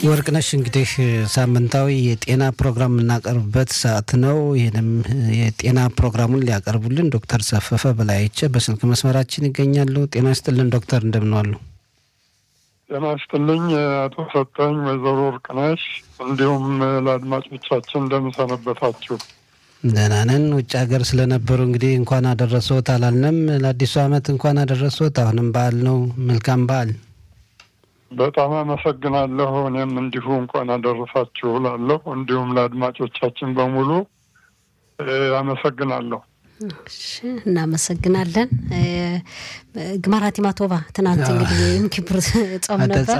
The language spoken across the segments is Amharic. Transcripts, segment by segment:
ወርቅነሽ እንግዲህ ሳምንታዊ የጤና ፕሮግራም የምናቀርብበት ሰዓት ነው። ይህንም የጤና ፕሮግራሙን ሊያቀርቡልን ዶክተር ሰፈፈ በላይቸ በስልክ መስመራችን ይገኛሉ። ጤና ይስጥልን ዶክተር፣ እንደምን ዋሉ? ጤና ይስጥልኝ አቶ ሰጠኝ፣ ወይዘሮ ወርቅነሽ እንዲሁም ለአድማጮቻችን እንደምሰነበታችሁ። ደህና ነን። ውጭ ሀገር ስለነበሩ እንግዲህ እንኳን አደረሶት አላልንም። ለአዲሱ ዓመት እንኳን አደረሶት። አሁንም በዓል ነው። መልካም በዓል። በጣም አመሰግናለሁ። እኔም እንዲሁ እንኳን አደረሳችሁ እላለሁ። እንዲሁም ለአድማጮቻችን በሙሉ አመሰግናለሁ። እናመሰግናለን። ግማራት ማቶባ ትናንት እንግዲህ ይህም ኪብር ጾም ነበር።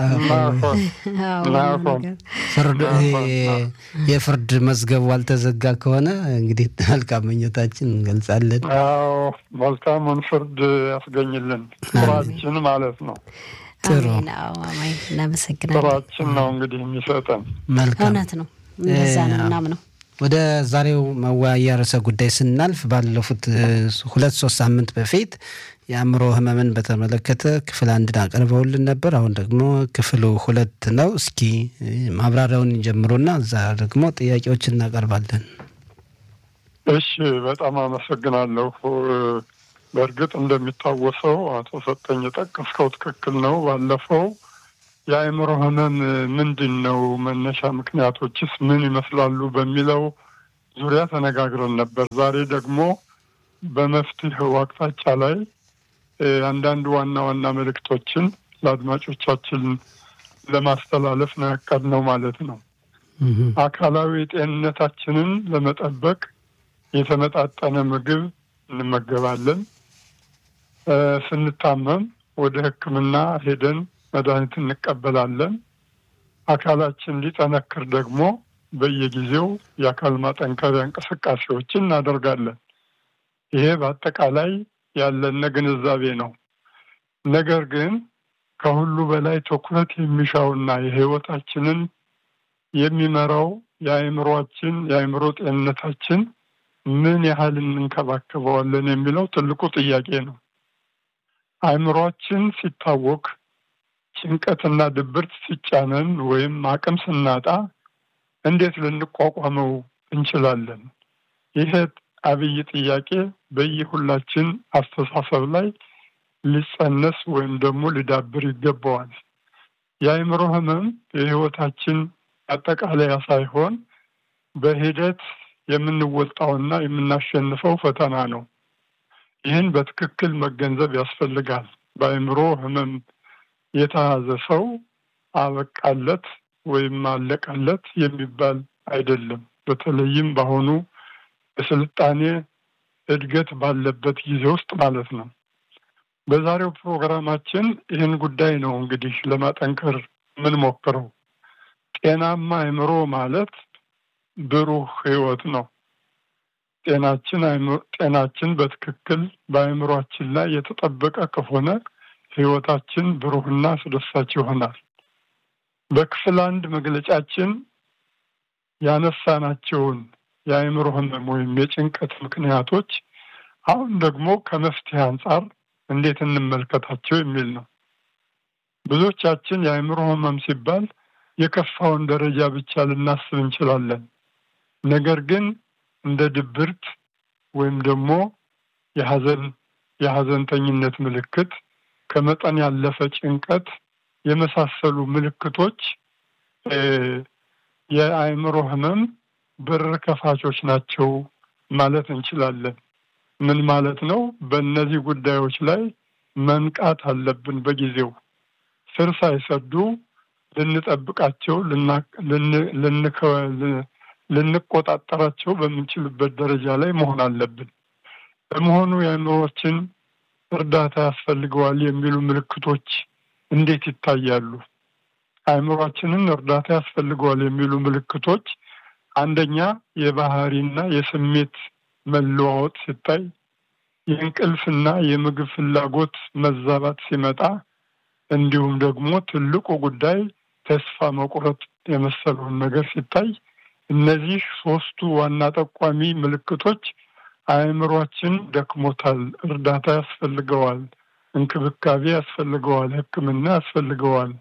የፍርድ መዝገቡ አልተዘጋ ከሆነ እንግዲህ መልካም ምኞታችን እንገልጻለን። አዎ መልካሙን ፍርድ ያስገኝልን ስራችን ማለት ነው። ጥሩ እናመሰግናለን። ስራችን ነው እንግዲህ የሚሰጠን መልካም እውነት ነው። እንደዛ ነው ምናምነው ወደ ዛሬው መወያያ ርዕሰ ጉዳይ ስናልፍ ባለፉት ሁለት ሶስት ሳምንት በፊት የአእምሮ ሕመምን በተመለከተ ክፍል አንድን አቅርበውልን ነበር። አሁን ደግሞ ክፍሉ ሁለት ነው። እስኪ ማብራሪያውን ጀምሩና እዛ ደግሞ ጥያቄዎች እናቀርባለን። እሺ፣ በጣም አመሰግናለሁ። በእርግጥ እንደሚታወሰው አቶ ሰጠኝ የጠቀስከው ትክክል ነው። ባለፈው የአእምሮ ህመም ምንድን ነው፣ መነሻ ምክንያቶችስ ምን ይመስላሉ በሚለው ዙሪያ ተነጋግረን ነበር። ዛሬ ደግሞ በመፍትሄው አቅጣጫ ላይ አንዳንድ ዋና ዋና መልእክቶችን ለአድማጮቻችን ለማስተላለፍ ነው ያቀድነው ማለት ነው። አካላዊ ጤንነታችንን ለመጠበቅ የተመጣጠነ ምግብ እንመገባለን። ስንታመም ወደ ሕክምና ሄደን መድኃኒት እንቀበላለን። አካላችን ሊጠነክር ደግሞ በየጊዜው የአካል ማጠንከሪያ እንቅስቃሴዎችን እናደርጋለን። ይሄ በአጠቃላይ ያለነ ግንዛቤ ነው። ነገር ግን ከሁሉ በላይ ትኩረት የሚሻውና የህይወታችንን የሚመራው የአእምሯችን የአእምሮ ጤንነታችን ምን ያህል እንንከባከበዋለን የሚለው ትልቁ ጥያቄ ነው። አእምሯችን ሲታወክ ጭንቀትና ድብርት ሲጫነን ወይም አቅም ስናጣ እንዴት ልንቋቋመው እንችላለን? ይሄ አብይ ጥያቄ በየሁላችን አስተሳሰብ ላይ ሊጸነስ ወይም ደግሞ ሊዳብር ይገባዋል። የአእምሮ ህመም የህይወታችን አጠቃለያ ሳይሆን በሂደት የምንወጣውና የምናሸንፈው ፈተና ነው። ይህን በትክክል መገንዘብ ያስፈልጋል። በአእምሮ ህመም የተያዘ ሰው አበቃለት ወይም አለቀለት የሚባል አይደለም። በተለይም በአሁኑ የስልጣኔ እድገት ባለበት ጊዜ ውስጥ ማለት ነው። በዛሬው ፕሮግራማችን ይህን ጉዳይ ነው እንግዲህ ለማጠንከር የምንሞክረው። ጤናማ አእምሮ ማለት ብሩህ ህይወት ነው። ጤናችን ጤናችን በትክክል በአእምሯችን ላይ የተጠበቀ ከሆነ ህይወታችን ብሩህና አስደሳች ይሆናል። በክፍል አንድ መግለጫችን ያነሳናቸውን የአእምሮ ህመም ወይም የጭንቀት ምክንያቶች አሁን ደግሞ ከመፍትሄ አንጻር እንዴት እንመልከታቸው የሚል ነው። ብዙዎቻችን የአእምሮ ህመም ሲባል የከፋውን ደረጃ ብቻ ልናስብ እንችላለን። ነገር ግን እንደ ድብርት ወይም ደግሞ የሀዘን የሀዘንተኝነት ምልክት ከመጠን ያለፈ ጭንቀት የመሳሰሉ ምልክቶች የአእምሮ ህመም በር ከፋቾች ናቸው ማለት እንችላለን። ምን ማለት ነው? በእነዚህ ጉዳዮች ላይ መንቃት አለብን። በጊዜው ስር ሳይሰዱ ልንጠብቃቸው፣ ልንቆጣጠራቸው በምንችልበት ደረጃ ላይ መሆን አለብን። በመሆኑ የአእምሮችን እርዳታ ያስፈልገዋል የሚሉ ምልክቶች እንዴት ይታያሉ? አእምሯችንን እርዳታ ያስፈልገዋል የሚሉ ምልክቶች አንደኛ የባህሪና የስሜት መለዋወጥ ሲታይ፣ የእንቅልፍና የምግብ ፍላጎት መዛባት ሲመጣ፣ እንዲሁም ደግሞ ትልቁ ጉዳይ ተስፋ መቁረጥ የመሰለውን ነገር ሲታይ፣ እነዚህ ሶስቱ ዋና ጠቋሚ ምልክቶች አእምሯችን ደክሞታል፣ እርዳታ ያስፈልገዋል፣ እንክብካቤ ያስፈልገዋል፣ ሕክምና ያስፈልገዋል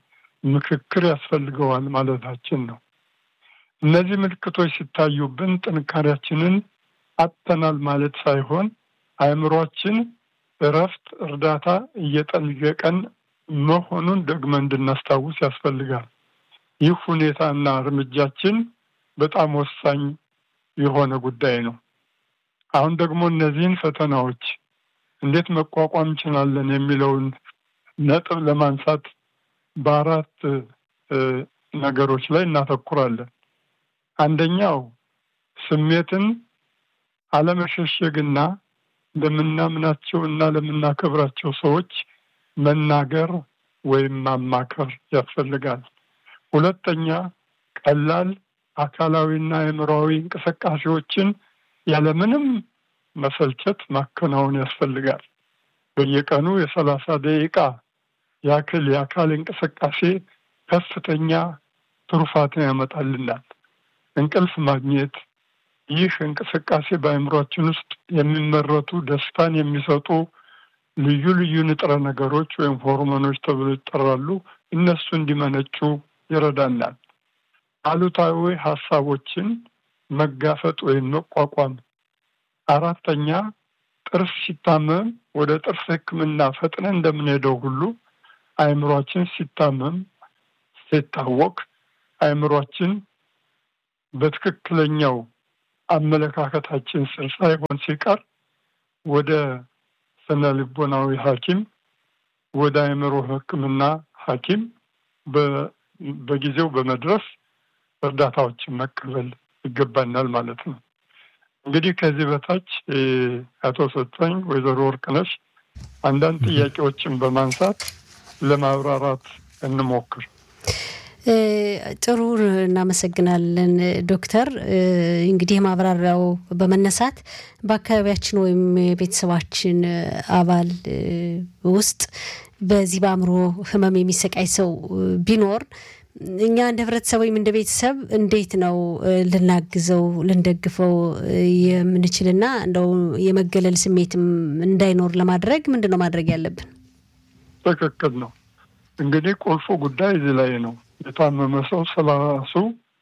ምክክር ያስፈልገዋል ማለታችን ነው። እነዚህ ምልክቶች ሲታዩብን ጥንካሬያችንን አጥተናል ማለት ሳይሆን አእምሯችን እረፍት፣ እርዳታ እየጠየቀን መሆኑን ደግመን እንድናስታውስ ያስፈልጋል። ይህ ሁኔታና እርምጃችን በጣም ወሳኝ የሆነ ጉዳይ ነው። አሁን ደግሞ እነዚህን ፈተናዎች እንዴት መቋቋም እንችላለን የሚለውን ነጥብ ለማንሳት በአራት ነገሮች ላይ እናተኩራለን። አንደኛው ስሜትን አለመሸሸግና ለምናምናቸው እና ለምናከብራቸው ሰዎች መናገር ወይም ማማከር ያስፈልጋል። ሁለተኛ ቀላል አካላዊና አእምሯዊ እንቅስቃሴዎችን ያለምንም መሰልቸት ማከናወን ያስፈልጋል። በየቀኑ የሰላሳ ደቂቃ ያክል የአካል እንቅስቃሴ ከፍተኛ ትሩፋትን ያመጣልናል። እንቅልፍ ማግኘት ይህ እንቅስቃሴ በአእምሯችን ውስጥ የሚመረቱ ደስታን የሚሰጡ ልዩ ልዩ ንጥረ ነገሮች ወይም ሆርሞኖች ተብሎ ይጠራሉ። እነሱ እንዲመነጩ ይረዳናል። አሉታዊ ሀሳቦችን መጋፈጥ ወይም መቋቋም። አራተኛ ጥርስ ሲታመም ወደ ጥርስ ሕክምና ፈጥነን እንደምንሄደው ሁሉ አእምሯችን ሲታመም ሲታወቅ አእምሯችን በትክክለኛው አመለካከታችን ስር ሳይሆን ሲቀር ወደ ስነ ልቦናዊ ሐኪም ወደ አእምሮ ሕክምና ሐኪም በጊዜው በመድረስ እርዳታዎችን መቀበል ይገባናል ማለት ነው። እንግዲህ ከዚህ በታች አቶ ሰጠኝ ወይዘሮ ወርቅነሽ አንዳንድ ጥያቄዎችን በማንሳት ለማብራራት እንሞክር። ጥሩ እናመሰግናለን ዶክተር። እንግዲህ የማብራሪያው በመነሳት በአካባቢያችን ወይም የቤተሰባችን አባል ውስጥ በዚህ በአእምሮ ህመም የሚሰቃይ ሰው ቢኖር እኛ እንደ ህብረተሰብ ወይም እንደ ቤተሰብ እንዴት ነው ልናግዘው ልንደግፈው የምንችልና እንደው የመገለል ስሜትም እንዳይኖር ለማድረግ ምንድን ነው ማድረግ ያለብን? ትክክል ነው። እንግዲህ ቁልፉ ጉዳይ እዚህ ላይ ነው። የታመመ ሰው ስለራሱ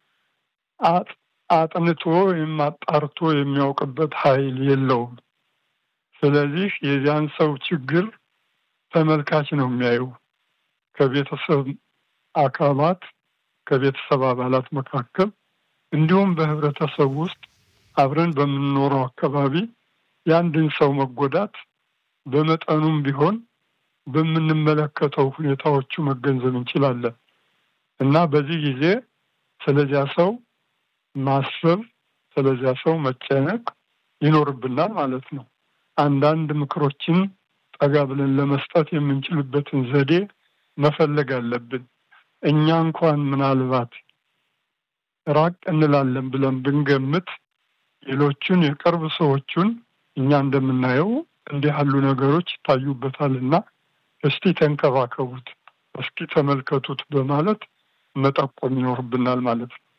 አጥንቶ ወይም አጣርቶ የሚያውቅበት ኃይል የለውም። ስለዚህ የዚያን ሰው ችግር ተመልካች ነው የሚያዩ ከቤተሰብ አካላት ከቤተሰብ አባላት መካከል እንዲሁም በህብረተሰብ ውስጥ አብረን በምንኖረው አካባቢ የአንድን ሰው መጎዳት በመጠኑም ቢሆን በምንመለከተው ሁኔታዎቹ መገንዘብ እንችላለን እና በዚህ ጊዜ ስለዚያ ሰው ማሰብ፣ ስለዚያ ሰው መጨነቅ ይኖርብናል ማለት ነው። አንዳንድ ምክሮችን ጠጋ ብለን ለመስጠት የምንችልበትን ዘዴ መፈለግ አለብን። እኛ እንኳን ምናልባት ራቅ እንላለን ብለን ብንገምት ሌሎቹን የቅርብ ሰዎቹን እኛ እንደምናየው እንዲህ ያሉ ነገሮች ይታዩበታልና እስቲ ተንከባከቡት፣ እስኪ ተመልከቱት በማለት መጠቆም ይኖርብናል ማለት ነው።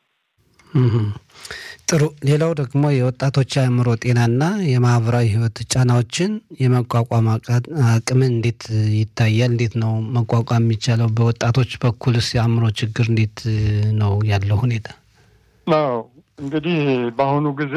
ጥሩ። ሌላው ደግሞ የወጣቶች አእምሮ ጤናና የማህበራዊ ህይወት ጫናዎችን የመቋቋም አቅምን እንዴት ይታያል? እንዴት ነው መቋቋም የሚቻለው? በወጣቶች በኩልስ የአእምሮ ችግር እንዴት ነው ያለው ሁኔታ? አዎ እንግዲህ በአሁኑ ጊዜ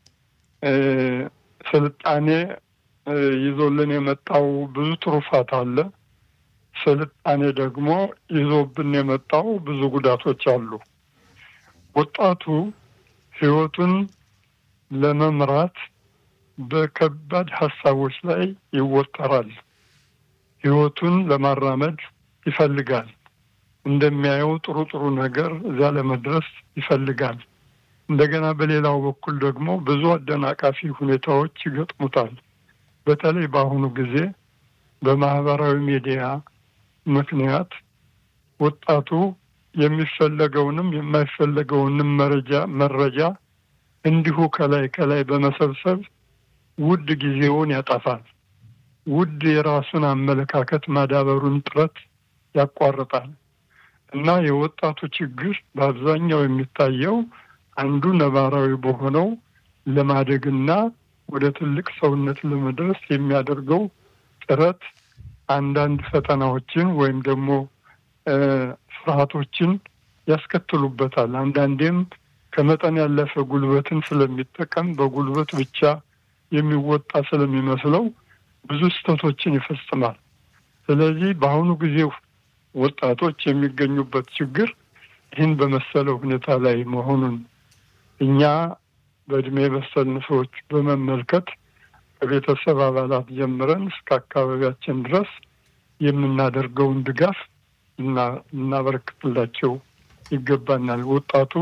ስልጣኔ ይዞልን የመጣው ብዙ ትሩፋት አለ። ስልጣኔ ደግሞ ይዞብን የመጣው ብዙ ጉዳቶች አሉ። ወጣቱ ህይወቱን ለመምራት በከባድ ሀሳቦች ላይ ይወጠራል። ህይወቱን ለማራመድ ይፈልጋል። እንደሚያየው ጥሩ ጥሩ ነገር እዛ ለመድረስ ይፈልጋል። እንደገና በሌላው በኩል ደግሞ ብዙ አደናቃፊ ሁኔታዎች ይገጥሙታል። በተለይ በአሁኑ ጊዜ በማህበራዊ ሚዲያ ምክንያት ወጣቱ የሚፈለገውንም የማይፈለገውንም መረጃ መረጃ እንዲሁ ከላይ ከላይ በመሰብሰብ ውድ ጊዜውን ያጠፋል። ውድ የራሱን አመለካከት ማዳበሩን ጥረት ያቋርጣል እና የወጣቱ ችግር በአብዛኛው የሚታየው አንዱ ነባራዊ በሆነው ለማደግና ወደ ትልቅ ሰውነት ለመድረስ የሚያደርገው ጥረት አንዳንድ ፈተናዎችን ወይም ደግሞ ፍርሃቶችን ያስከትሉበታል። አንዳንዴም ከመጠን ያለፈ ጉልበትን ስለሚጠቀም በጉልበት ብቻ የሚወጣ ስለሚመስለው ብዙ ስህተቶችን ይፈጽማል። ስለዚህ በአሁኑ ጊዜ ወጣቶች የሚገኙበት ችግር ይህን በመሰለው ሁኔታ ላይ መሆኑን እኛ በእድሜ የበሰልን ሰዎች በመመልከት ከቤተሰብ አባላት ጀምረን እስከ አካባቢያችን ድረስ የምናደርገውን ድጋፍ እናበረክትላቸው ይገባናል። ወጣቱ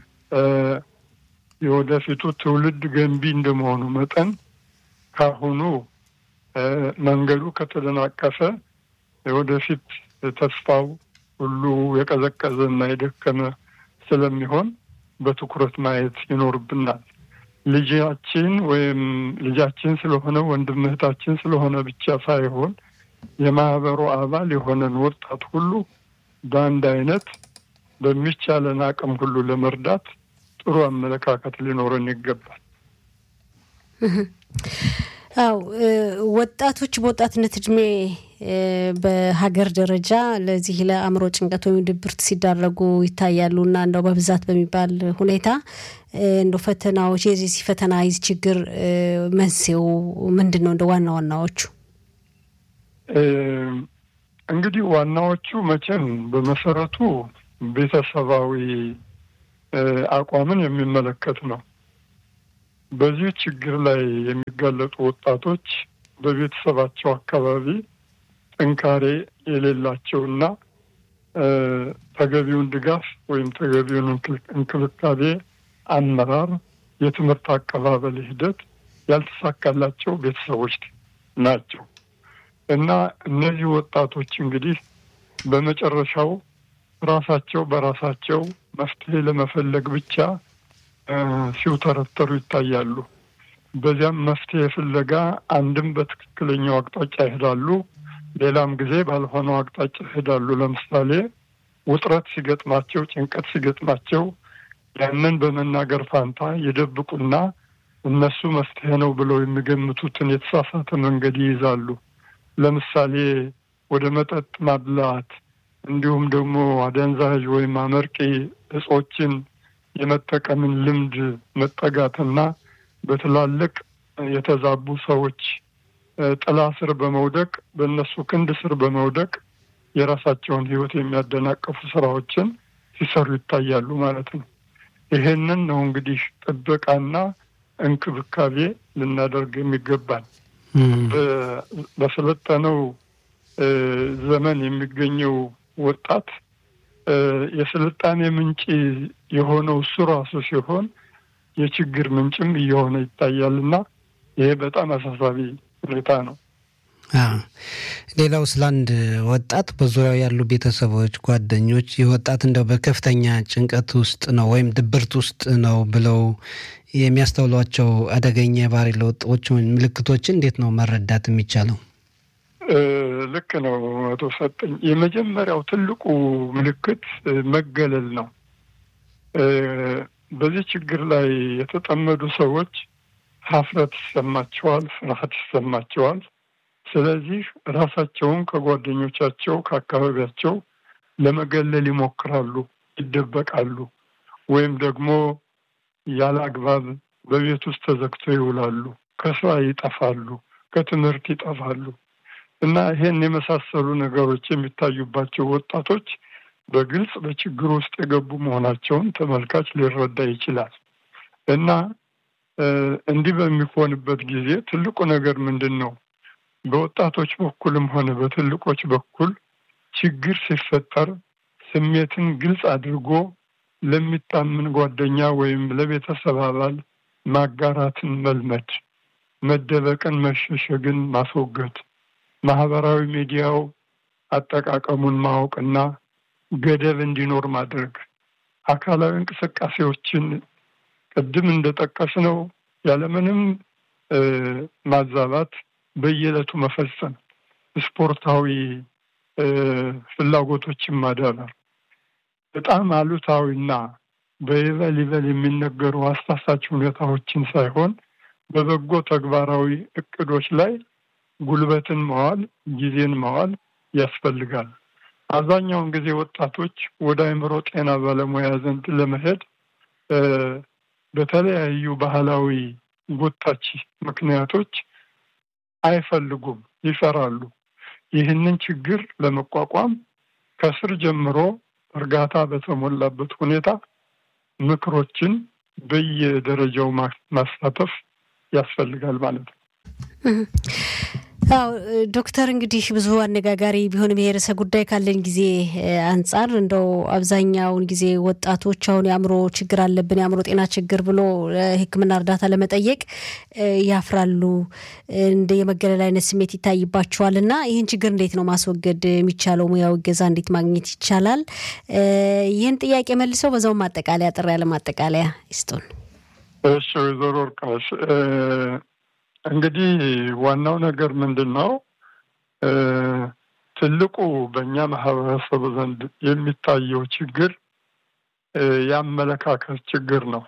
የወደፊቱ ትውልድ ገንቢ እንደመሆኑ መጠን ካሁኑ መንገዱ ከተደናቀፈ የወደፊት ተስፋው ሁሉ የቀዘቀዘ እና የደከመ ስለሚሆን በትኩረት ማየት ይኖርብናል። ልጃችን ወይም ልጃችን ስለሆነ ወንድም እህታችን ስለሆነ ብቻ ሳይሆን የማህበሩ አባል የሆነን ወጣት ሁሉ በአንድ አይነት በሚቻለን አቅም ሁሉ ለመርዳት ጥሩ አመለካከት ሊኖረን ይገባል። አው ወጣቶች በወጣትነት እድሜ በሀገር ደረጃ ለዚህ ለአእምሮ ጭንቀት ወይም ድብርት ሲዳረጉ ይታያሉ እና እንደው በብዛት በሚባል ሁኔታ እንደው ፈተናዎች የዚህ ፈተና የዚህ ችግር መንስኤው ምንድን ነው? እንደ ዋና ዋናዎቹ እንግዲህ ዋናዎቹ መቼም በመሰረቱ ቤተሰባዊ አቋምን የሚመለከት ነው። በዚህ ችግር ላይ የሚጋለጡ ወጣቶች በቤተሰባቸው አካባቢ ጥንካሬ የሌላቸውና ተገቢውን ድጋፍ ወይም ተገቢውን እንክብካቤ፣ አመራር፣ የትምህርት አቀባበል ሂደት ያልተሳካላቸው ቤተሰቦች ናቸው እና እነዚህ ወጣቶች እንግዲህ በመጨረሻው ራሳቸው በራሳቸው መፍትሄ ለመፈለግ ብቻ ሲውተረተሩ ይታያሉ። በዚያም መፍትሄ ፍለጋ አንድም በትክክለኛው አቅጣጫ ይሄዳሉ፣ ሌላም ጊዜ ባልሆነው አቅጣጫ ይሄዳሉ። ለምሳሌ ውጥረት ሲገጥማቸው፣ ጭንቀት ሲገጥማቸው ያንን በመናገር ፋንታ የደብቁና እነሱ መፍትሄ ነው ብለው የሚገምቱትን የተሳሳተ መንገድ ይይዛሉ። ለምሳሌ ወደ መጠጥ ማብላት እንዲሁም ደግሞ አደንዛዥ ወይም አመርቂ እጾችን የመጠቀምን ልምድ መጠጋትና በትላልቅ የተዛቡ ሰዎች ጥላ ስር በመውደቅ በእነሱ ክንድ ስር በመውደቅ የራሳቸውን ሕይወት የሚያደናቀፉ ስራዎችን ሲሰሩ ይታያሉ ማለት ነው። ይሄንን ነው እንግዲህ ጥበቃና እንክብካቤ ልናደርግ የሚገባል። በሰለጠነው ዘመን የሚገኘው ወጣት የስልጣኔ ምንጭ የሆነው እሱ ራሱ ሲሆን የችግር ምንጭም እየሆነ ይታያልና ይሄ በጣም አሳሳቢ ሁኔታ ነው። ሌላው ስለ አንድ ወጣት በዙሪያው ያሉ ቤተሰቦች፣ ጓደኞች ይህ ወጣት እንደው በከፍተኛ ጭንቀት ውስጥ ነው ወይም ድብርት ውስጥ ነው ብለው የሚያስተውሏቸው አደገኛ የባህሪ ለውጦች ምልክቶችን እንዴት ነው መረዳት የሚቻለው? ልክ ነው አቶ ሰጠኝ። የመጀመሪያው ትልቁ ምልክት መገለል ነው። በዚህ ችግር ላይ የተጠመዱ ሰዎች ሀፍረት ይሰማቸዋል፣ ፍርሃት ይሰማቸዋል። ስለዚህ ራሳቸውን ከጓደኞቻቸው ከአካባቢያቸው ለመገለል ይሞክራሉ፣ ይደበቃሉ፣ ወይም ደግሞ ያለ አግባብ በቤት ውስጥ ተዘግተው ይውላሉ፣ ከስራ ይጠፋሉ፣ ከትምህርት ይጠፋሉ እና ይሄን የመሳሰሉ ነገሮች የሚታዩባቸው ወጣቶች በግልጽ በችግር ውስጥ የገቡ መሆናቸውን ተመልካች ሊረዳ ይችላል። እና እንዲህ በሚሆንበት ጊዜ ትልቁ ነገር ምንድን ነው? በወጣቶች በኩልም ሆነ በትልቆች በኩል ችግር ሲፈጠር ስሜትን ግልጽ አድርጎ ለሚታምን ጓደኛ ወይም ለቤተሰብ አባል ማጋራትን መልመድ፣ መደበቅን፣ መሸሸግን ማስወገድ፣ ማህበራዊ ሚዲያው አጠቃቀሙን ማወቅና ገደብ እንዲኖር ማድረግ፣ አካላዊ እንቅስቃሴዎችን ቅድም እንደጠቀስነው ያለምንም ማዛባት በየዕለቱ መፈጸም፣ ስፖርታዊ ፍላጎቶችን ማዳበር፣ በጣም አሉታዊና በይበል ይበል የሚነገሩ አሳሳች ሁኔታዎችን ሳይሆን በበጎ ተግባራዊ እቅዶች ላይ ጉልበትን መዋል፣ ጊዜን መዋል ያስፈልጋል። አብዛኛውን ጊዜ ወጣቶች ወደ አእምሮ ጤና ባለሙያ ዘንድ ለመሄድ በተለያዩ ባህላዊ ጎታች ምክንያቶች አይፈልጉም፣ ይፈራሉ። ይህንን ችግር ለመቋቋም ከስር ጀምሮ እርጋታ በተሞላበት ሁኔታ ምክሮችን በየደረጃው ማሳተፍ ያስፈልጋል ማለት ነው። አዎ ዶክተር እንግዲህ ብዙ አነጋጋሪ ቢሆንም ይሄ ርዕሰ ጉዳይ ካለን ጊዜ አንጻር እንደው አብዛኛውን ጊዜ ወጣቶች አሁን የአእምሮ ችግር አለብን የአእምሮ ጤና ችግር ብሎ ሕክምና እርዳታ ለመጠየቅ ያፍራሉ። እንደ የመገለል አይነት ስሜት ይታይባቸዋል እና ይህን ችግር እንዴት ነው ማስወገድ የሚቻለው? ሙያዊ እገዛ እንዴት ማግኘት ይቻላል? ይህን ጥያቄ መልሰው በዛው ማጠቃለያ ጥሪ ያለ ማጠቃለያ ይስጡን። እሺ ወይዘሮ ወርቅነሽ እንግዲህ ዋናው ነገር ምንድን ነው? ትልቁ በእኛ ማህበረሰብ ዘንድ የሚታየው ችግር የአመለካከት ችግር ነው።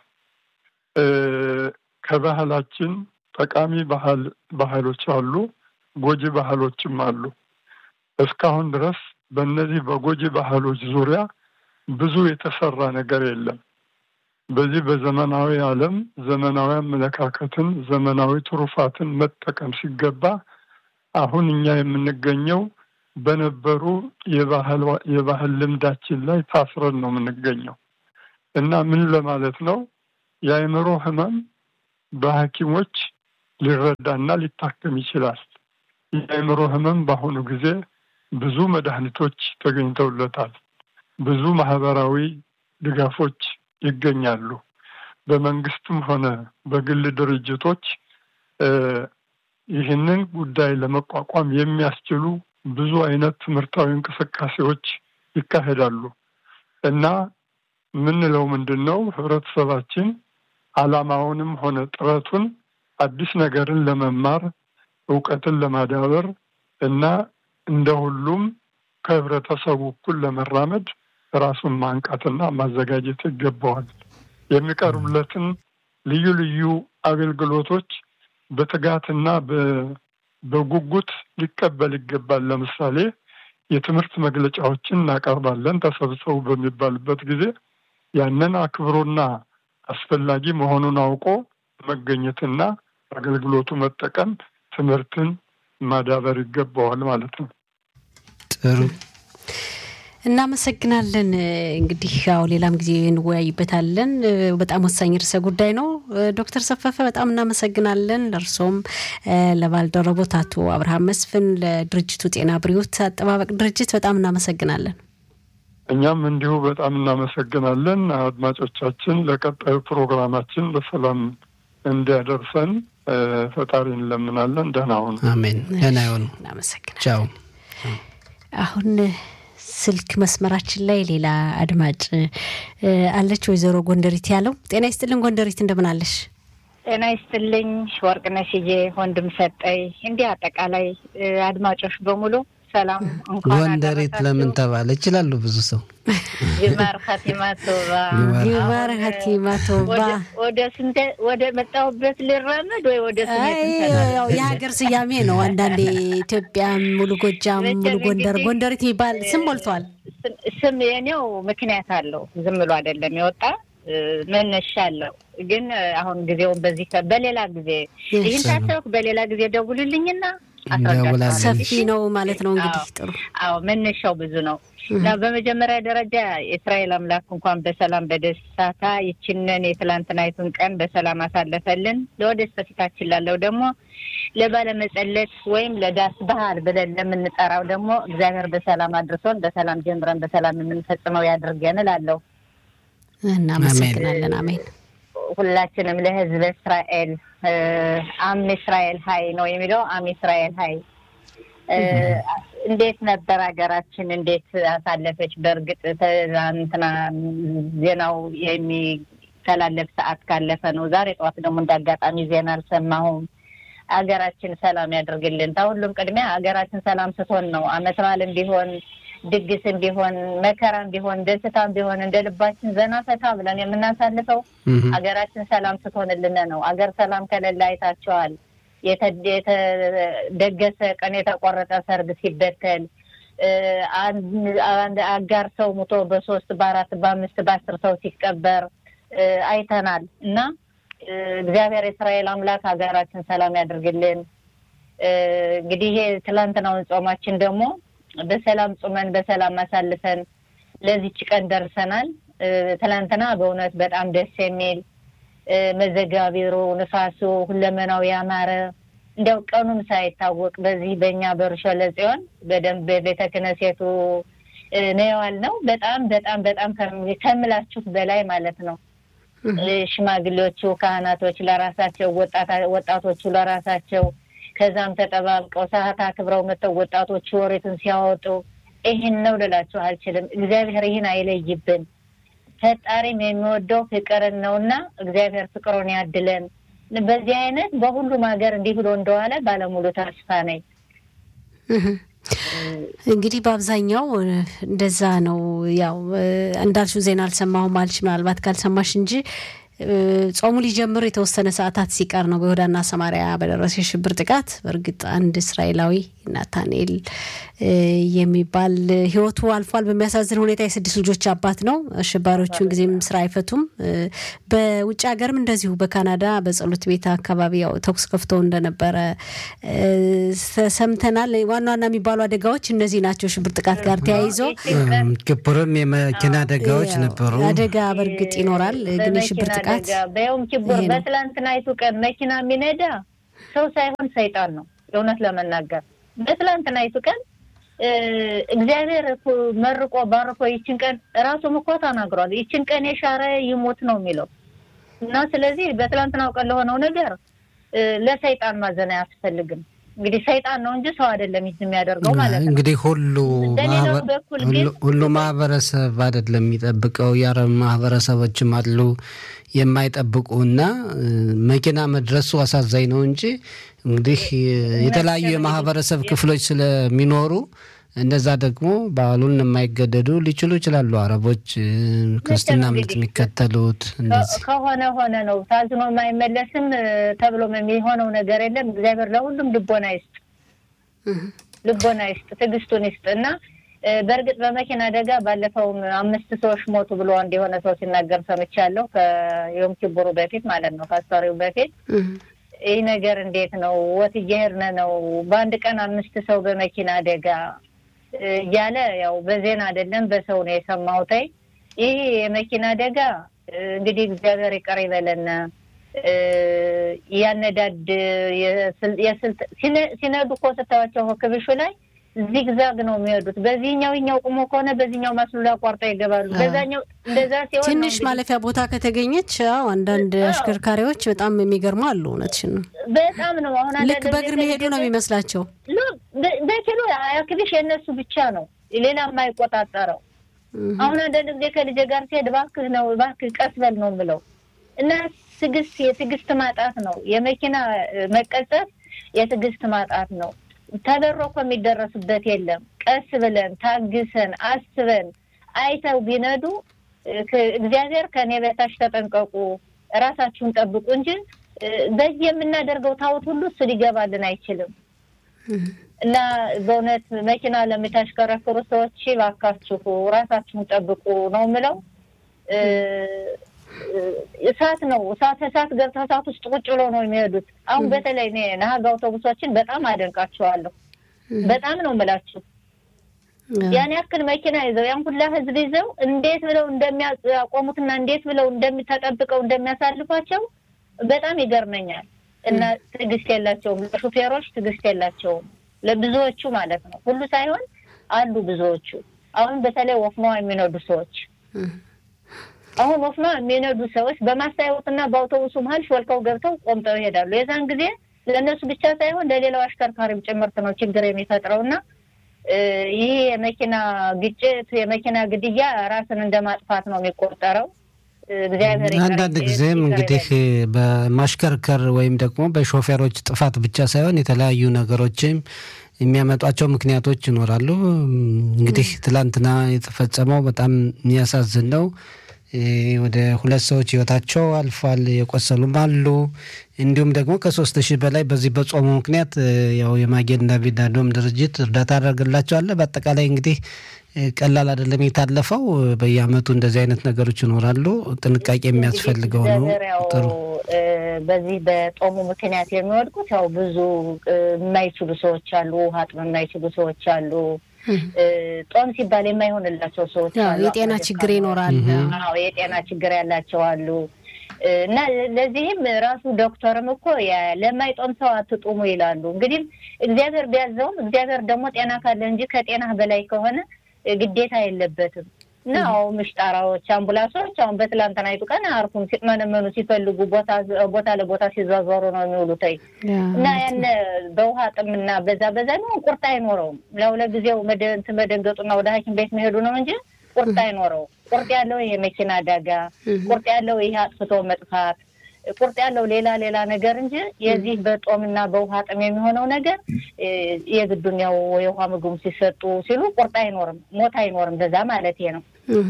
ከባህላችን ጠቃሚ ባህል ባህሎች አሉ፣ ጎጂ ባህሎችም አሉ። እስካሁን ድረስ በእነዚህ በጎጂ ባህሎች ዙሪያ ብዙ የተሰራ ነገር የለም። በዚህ በዘመናዊ ዓለም ዘመናዊ አመለካከትን ዘመናዊ ትሩፋትን መጠቀም ሲገባ አሁን እኛ የምንገኘው በነበሩ የባህል ልምዳችን ላይ ታስረን ነው የምንገኘው እና ምን ለማለት ነው የአእምሮ ህመም በሐኪሞች ሊረዳና ሊታከም ይችላል። የአእምሮ ህመም በአሁኑ ጊዜ ብዙ መድኃኒቶች ተገኝተውለታል። ብዙ ማህበራዊ ድጋፎች ይገኛሉ። በመንግስትም ሆነ በግል ድርጅቶች ይህንን ጉዳይ ለመቋቋም የሚያስችሉ ብዙ አይነት ትምህርታዊ እንቅስቃሴዎች ይካሄዳሉ እና የምንለው ምንድን ነው ህብረተሰባችን ዓላማውንም ሆነ ጥረቱን አዲስ ነገርን ለመማር እውቀትን ለማዳበር እና እንደ ሁሉም ከህብረተሰቡ እኩል ለመራመድ ራሱን ማንቃትና ማዘጋጀት ይገባዋል። የሚቀርቡለትን ልዩ ልዩ አገልግሎቶች በትጋትና በጉጉት ሊቀበል ይገባል። ለምሳሌ የትምህርት መግለጫዎችን እናቀርባለን ተሰብሰቡ በሚባልበት ጊዜ ያንን አክብሮና አስፈላጊ መሆኑን አውቆ መገኘትና አገልግሎቱ መጠቀም ትምህርትን ማዳበር ይገባዋል ማለት ነው። ጥሩ እናመሰግናለን። እንግዲህ ያው ሌላም ጊዜ እንወያይበታለን። በጣም ወሳኝ ርዕሰ ጉዳይ ነው። ዶክተር ሰፈፈ በጣም እናመሰግናለን። ለእርሶም ለባልደረቦት አቶ አብርሃም መስፍን፣ ለድርጅቱ ጤና ብሪዎት አጠባበቅ ድርጅት በጣም እናመሰግናለን። እኛም እንዲሁ በጣም እናመሰግናለን። አድማጮቻችን ለቀጣዩ ፕሮግራማችን በሰላም እንዲያደርሰን ፈጣሪ እንለምናለን። ደህና ሁኑ። አሜን። ደህና ይሆኑ። እናመሰግናለን። ቻው። አሁን ስልክ መስመራችን ላይ ሌላ አድማጭ አለች። ወይዘሮ ጎንደሪት ያለው ጤና ይስጥልን። ጎንደሪት እንደምን አለሽ? ጤና ይስጥልኝ ወርቅነሽዬ፣ ወንድም ሰጠኝ፣ እንዲህ አጠቃላይ አድማጮች በሙሉ ሰላም። እንኳን ጎንደሪት ለምን ተባለ? ይችላሉ ብዙ ሰው ጅማር ኸቲማ ቶባ ይማር ሀቲማ ቶባ ወደ ስንተ ወደ መጣሁበት ልራመድ ወይ ወደ ያው የሀገር ስያሜ ነው። አንዳንዴ ኢትዮጵያ ሙሉ ጎጃም፣ ሙሉ ጎንደር፣ ጎንደሪት የሚባል ስም ሞልቷል። ስም የኔው ምክንያት አለው። ዝም ብሎ አይደለም የወጣ መነሻ አለው። ግን አሁን ጊዜውን በዚህ በሌላ ጊዜ ይህን ታሰብኩ በሌላ ጊዜ ደውሉልኝና እንደውላለን። ሰፊ ነው ማለት ነው። እንግዲህ ጥሩ አዎ መነሻው ብዙ ነው እና በመጀመሪያ ደረጃ የእስራኤል አምላክ እንኳን በሰላም በደስታ ይችንን የትላንትናይቱን ቀን በሰላም አሳለፈልን። ለወደፊት በፊታችን ላለው ደግሞ ለባለመጸለት ወይም ለዳስ ባህል ብለን ለምንጠራው ደግሞ እግዚአብሔር በሰላም አድርሶን በሰላም ጀምረን በሰላም የምንፈጽመው ያድርገን እላለሁ። እናመሰግናለን። አሜን። ሁላችንም ለሕዝብ እስራኤል አም እስራኤል ሀይ ነው የሚለው አም እስራኤል ሀይ እንዴት ነበር ሀገራችን? እንዴት አሳለፈች? በእርግጥ ትናንትና ዜናው የሚተላለፍ ሰዓት ካለፈ ነው። ዛሬ ጠዋት ደግሞ እንደ አጋጣሚ ዜና አልሰማሁም። ሀገራችን ሰላም ያደርግልን። ከሁሉም ቅድሚያ ሀገራችን ሰላም ስትሆን ነው አመት በዓልም ቢሆን ድግስም ቢሆን መከራም ቢሆን ደስታም ቢሆን እንደ ልባችን ዘና ፈታ ብለን የምናሳልፈው ሀገራችን ሰላም ስትሆንልን ነው። አገር ሰላም ከሌለ አይታቸዋል። የተደገሰ ቀን የተቆረጠ ሰርግ ሲበተል አንድ አጋር ሰው ሙቶ በሶስት በአራት በአምስት በአስር ሰው ሲቀበር አይተናል እና እግዚአብሔር የእስራኤል አምላክ ሀገራችን ሰላም ያድርግልን። እንግዲህ ይሄ ትላንትናውን ጾማችን ደግሞ በሰላም ጾመን በሰላም አሳልፈን ለዚች ቀን ደርሰናል። ትላንትና በእውነት በጣም ደስ የሚል መዘጋቢሩ፣ ንፋሱ፣ ሁለመናው ያማረ እንዲያው ቀኑም ሳይታወቅ በዚህ በእኛ በርሾለ ጽዮን በደንብ በቤተ ክህነቱ ነዋል ነው። በጣም በጣም በጣም ከምላችሁት በላይ ማለት ነው። ሽማግሌዎቹ ካህናቶች ለራሳቸው ወጣቶቹ ለራሳቸው ከዛም ተጠባብቀው ሰዓት አክብረው መጥተው ወጣቶቹ ወሬቱን ሲያወጡ ይህን ነው ልላችሁ አልችልም። እግዚአብሔር ይህን አይለይብን። ፈጣሪም የሚወደው ፍቅርን ነውና እግዚአብሔር ፍቅሩን ያድለን። በዚህ አይነት በሁሉም ሀገር እንዲህ ብሎ እንደዋለ ባለሙሉ ተስፋ ነኝ። እንግዲህ በአብዛኛው እንደዛ ነው። ያው እንዳልሽው ዜና አልሰማሁም አልሽ፣ ምናልባት ካልሰማሽ እንጂ ጾሙ ሊጀምር የተወሰነ ሰዓታት ሲቀር ነው በይሁዳና ሰማሪያ በደረሰ የሽብር ጥቃት በእርግጥ አንድ እስራኤላዊ ናታንኤል የሚባል ሕይወቱ አልፏል። በሚያሳዝን ሁኔታ የስድስት ልጆች አባት ነው። አሸባሪዎቹን ጊዜም ስራ አይፈቱም። በውጭ ሀገርም እንደዚሁ በካናዳ በጸሎት ቤት አካባቢ ያው ተኩስ ከፍተው እንደነበረ ሰምተናል። ዋና ዋና የሚባሉ አደጋዎች እነዚህ ናቸው። ሽብር ጥቃት ጋር ተያይዞ ኪቡርም የመኪና አደጋዎች ነበሩ። አደጋ በእርግጥ ይኖራል፣ ግን የሽብር ጥቃት በየውም ኪቡር በትላንትናይቱ ቀን መኪና የሚነዳ ሰው ሳይሆን ሰይጣን ነው። እውነት ለመናገር በትላንትናይቱ ቀን እግዚአብሔር መርቆ ባርኮ ይችን ቀን ራሱም እኮ ተናግሯል። ይችን ቀን የሻረ ይሞት ነው የሚለው እና ስለዚህ በትላንትናው ቀን ለሆነው ነገር ለሰይጣን ማዘን አያስፈልግም። እንግዲህ ሰይጣን ነው እንጂ ሰው አይደለም ይህ የሚያደርገው ማለት ነው። እንግዲህ ሁሉ ሁሉ ማህበረሰብ አይደለም የሚጠብቀው። የአረብ ማህበረሰቦችም አሉ የማይጠብቁ እና መኪና መድረሱ አሳዛኝ ነው እንጂ እንግዲህ የተለያዩ የማህበረሰብ ክፍሎች ስለሚኖሩ እንደዛ ደግሞ በዓሉን የማይገደዱ ሊችሉ ይችላሉ። አረቦች ክርስትና እምነት የሚከተሉት እንደዚህ ከሆነ ሆነ ነው። ታዝኖ የማይመለስም ተብሎ የሚሆነው ነገር የለም። እግዚአብሔር ለሁሉም ልቦና ይስጥ፣ ልቦና ይስጥ፣ ትዕግስቱን ይስጥ እና በእርግጥ በመኪና አደጋ ባለፈውም አምስት ሰዎች ሞቱ ብሎ አንድ የሆነ ሰው ሲናገር ሰምቻለሁ። ከዮም ኪቡሩ በፊት ማለት ነው ከአስታሪው በፊት ይህ ነገር እንዴት ነው? ወት እየሄድን ነው። በአንድ ቀን አምስት ሰው በመኪና አደጋ እያለ ያው በዜና አይደለም በሰው ነው የሰማሁት። ይህ የመኪና አደጋ እንግዲህ እግዚአብሔር ይቅር ይበለን። ያነዳድ ሲነዱ እኮ ስታዩቸው ክብሹ ላይ ዚግዛግ ነው የሚሄዱት። በዚህኛው ኛው ቁሞ ከሆነ በዚህኛው መስሉ ላይ አቋርጠው ይገባሉ። በዛኛው እንደዛ ሲሆን ትንሽ ማለፊያ ቦታ ከተገኘች አዎ፣ አንዳንድ አሽከርካሪዎች በጣም የሚገርሙ አሉ። እውነትሽን ነው። በጣም ነው። አሁን ልክ በእግር መሄዱ ነው የሚመስላቸው። በኪሎ አክቢሽ የእነሱ ብቻ ነው፣ ሌላ የማይቆጣጠረው። አሁን አንዳንድ ጊዜ ከልጄ ጋር ሲሄድ እባክህ ነው እባክህ ቀስ በል ነው የምለው እና ትዕግስት የትዕግስት ማጣት ነው። የመኪና መቀጸፍ የትዕግስት ማጣት ነው። ተበሮ እኮ የሚደረስበት የለም። ቀስ ብለን ታግሰን አስበን አይተው ቢነዱ እግዚአብሔር ከእኔ በታች ተጠንቀቁ፣ እራሳችሁን ጠብቁ እንጂ በዚህ የምናደርገው ታውት ሁሉ እሱ ሊገባልን አይችልም። እና በእውነት መኪና ለምታሽከረክሩ ሰዎች እባካችሁ ራሳችሁን ጠብቁ ነው የምለው። እሳት ነው እሳት እሳት ገብተው እሳት ውስጥ ቁጭ ብሎ ነው የሚሄዱት። አሁን በተለይ እኔ ነሀግ አውቶቡሶችን በጣም አደንቃቸዋለሁ። በጣም ነው የምላችሁ። ያን ያክል መኪና ይዘው ያን ሁላ ህዝብ ይዘው እንዴት ብለው እንደሚያቆሙትና እንዴት ብለው እንደሚተጠብቀው እንደሚያሳልፏቸው በጣም ይገርመኛል። እና ትዕግስት የላቸውም። ለሹፌሮች ትዕግስት የላቸውም። ለብዙዎቹ ማለት ነው፣ ሁሉ ሳይሆን አሉ ብዙዎቹ። አሁን በተለይ ወፍኖ የሚነዱ ሰዎች አሁን ወፍኖ የሚነዱ ሰዎች በማስታወትና በአውቶቡሱ መሀል ሾልከው ገብተው ቆምጠው ይሄዳሉ። የዛን ጊዜ ለእነሱ ብቻ ሳይሆን ለሌላው አሽከርካሪም ጭምርት ነው ችግር የሚፈጥረው እና ይህ የመኪና ግጭት የመኪና ግድያ ራስን እንደ ማጥፋት ነው የሚቆጠረው። እግዚአብሔር አንዳንድ ጊዜም እንግዲህ በማሽከርከር ወይም ደግሞ በሾፌሮች ጥፋት ብቻ ሳይሆን የተለያዩ ነገሮችም የሚያመጧቸው ምክንያቶች ይኖራሉ። እንግዲህ ትላንትና የተፈጸመው በጣም የሚያሳዝን ነው። ወደ ሁለት ሰዎች ህይወታቸው አልፏል። የቆሰሉም አሉ። እንዲሁም ደግሞ ከሶስት ሺህ በላይ በዚህ በጾሙ ምክንያት ያው የማጌን ዳቪድ አዶም ድርጅት እርዳታ ያደርግላቸዋል። በአጠቃላይ እንግዲህ ቀላል አይደለም የታለፈው። በየአመቱ እንደዚህ አይነት ነገሮች ይኖራሉ። ጥንቃቄ የሚያስፈልገው ነው። ጥሩ በዚህ በጦሙ ምክንያት የሚወድቁት ያው ብዙ የማይችሉ ሰዎች አሉ። ውሃ ጥም የማይችሉ ሰዎች አሉ። ጦም ሲባል የማይሆንላቸው ሰዎች አሉ። የጤና ችግር ይኖራል። አዎ የጤና ችግር ያላቸው አሉ። እና ለዚህም ራሱ ዶክተርም እኮ ለማይጦም ሰው አትጡሙ ይላሉ። እንግዲህ እግዚአብሔር ቢያዘውም እግዚአብሔር ደግሞ ጤና ካለ እንጂ ከጤናህ በላይ ከሆነ ግዴታ የለበትም። እና አዎ ምሽጣራዎች፣ አምቡላንሶች አሁን በትላንትናይቱ ቀን አርፉም ሲመነመኑ ሲፈልጉ ቦታ ለቦታ ሲዟዟሩ ነው የሚውሉት። እና ያን በውሃ ጥምና በዛ በዛ ነው ቁርጥ አይኖረውም። ለው ለጊዜው እንትን መደንገጡና ወደ ሐኪም ቤት መሄዱ ነው እንጂ ቁርጥ አይኖረው። ቁርጥ ያለው ይሄ መኪና አደጋ፣ ቁርጥ ያለው ይሄ አጥፍቶ መጥፋት፣ ቁርጥ ያለው ሌላ ሌላ ነገር እንጂ የዚህ በጦምና በውሃ ጥም የሚሆነው ነገር የግዱን ያው የውሃ ምግቡ ሲሰጡ ሲሉ ቁርጥ አይኖርም፣ ሞት አይኖርም። በዛ ማለት ነው።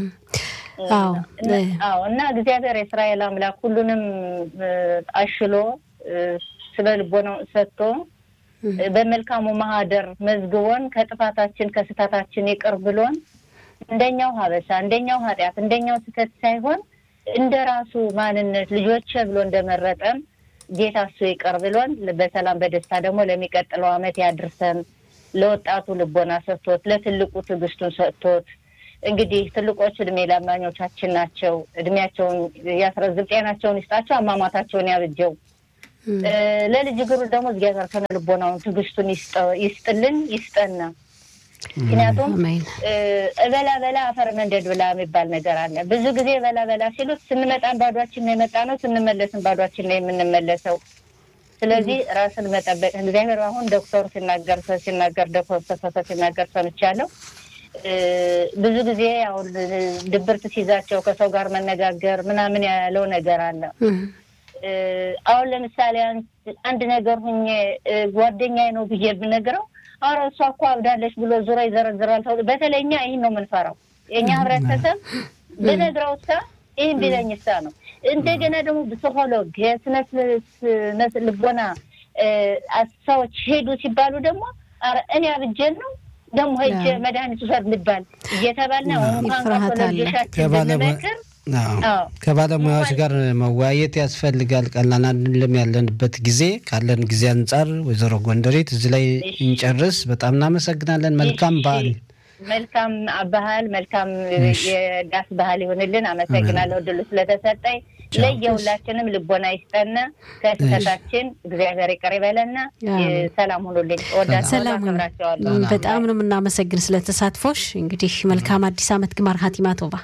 አዎ እና እግዚአብሔር የእስራኤል አምላክ ሁሉንም አሽሎ ስለ ልቦናው ሰጥቶ በመልካሙ ማህደር መዝግቦን ከጥፋታችን ከስህተታችን ይቅር ብሎን እንደኛው ሀበሻ እንደኛው ኃጢአት እንደኛው ስህተት ሳይሆን እንደ ራሱ ማንነት ልጆቼ ብሎ እንደመረጠን ጌታ እሱ ይቅር ብሎን በሰላም በደስታ ደግሞ ለሚቀጥለው ዓመት ያድርሰን። ለወጣቱ ልቦና ሰጥቶት ለትልቁ ትዕግስቱን ሰጥቶት እንግዲህ ትልቆች እድሜ ለማኞቻችን ናቸው። እድሜያቸውን ያስረዝም፣ ጤናቸውን ይስጣቸው፣ አሟሟታቸውን ያብጀው። ለልጅ ግሩ ደግሞ እግዚአብሔር ከነ ልቦናውን ትዕግስቱን ይስጥልን ይስጠና። ምክንያቱም እበላ በላ አፈር መንደድ ብላ የሚባል ነገር አለ። ብዙ ጊዜ በላ በላ ሲሉት ስንመጣን ባዷችን ነው የመጣ ነው፣ ስንመለስን ባዷችን ነው የምንመለሰው። ስለዚህ ራስን መጠበቅ እግዚአብሔር አሁን ዶክተሩ ሲናገር ሲናገር ዶክተር ተፈሰ ሲናገር ሰምቻለሁ። ብዙ ብዙ ጊዜ አሁን ድብርት ሲይዛቸው ከሰው ጋር መነጋገር ምናምን ያለው ነገር አለ። አሁን ለምሳሌ አንድ ነገር ሁኜ ጓደኛዬ ነው ብዬ ብነግረው አረ እሷ እኮ አብዳለች ብሎ ዙሮ ይዘረዝራል። ተብሎ በተለይ እኛ ይህን ነው የምንፈራው። የእኛ ህብረተሰብ ብነግረው እሳ ይህን ቢለኝ እሳ ነው። እንደገና ደግሞ ፕሲኮሎግ የስነ ልቦና ሰዎች ሄዱ ሲባሉ ደግሞ አረ እኔ አብጀን ነው ደግሞ ሄጅ መድኃኒት ውሰድ ልባል እየተባልና እንኳን ካቶሎጂሻችን ብንመክር ከባለሙያዎች ጋር መወያየት ያስፈልጋል። ቀላል አይደለም ያለንበት ጊዜ። ካለን ጊዜ አንጻር ወይዘሮ ጎንደሬት እዚህ ላይ እንጨርስ። በጣም እናመሰግናለን። መልካም በዓል። መልካም ባህል፣ መልካም የዳስ ባህል ይሆንልን። አመሰግናለሁ ድሉ ስለተሰጠኝ። ለየሁላችንም ልቦና ይስጠና፣ ከስህተታችን እግዚአብሔር ይቅር ይበለና። ሰላም ሁኑልኝ። ወዳቸዋለሁ፣ አከብራቸዋለሁ። በጣም ነው የምናመሰግን ስለተሳትፎሽ። እንግዲህ መልካም አዲስ ዓመት ግማር ሀቲማ ቶባ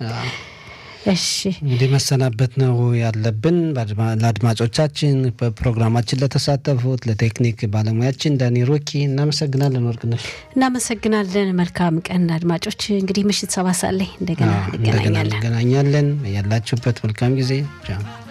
እሺ እንግዲህ መሰናበት ነው ያለብን። ለአድማጮቻችን በፕሮግራማችን ለተሳተፉት ለቴክኒክ ባለሙያችን ዳኒ ሮኪ እናመሰግናለን። ወርቅነሽ እናመሰግናለን። መልካም ቀን አድማጮች። እንግዲህ ምሽት ሰባት ሰዓት ላይ እንደገና እንገናኛለን እንገናኛለን። ያላችሁበት መልካም ጊዜ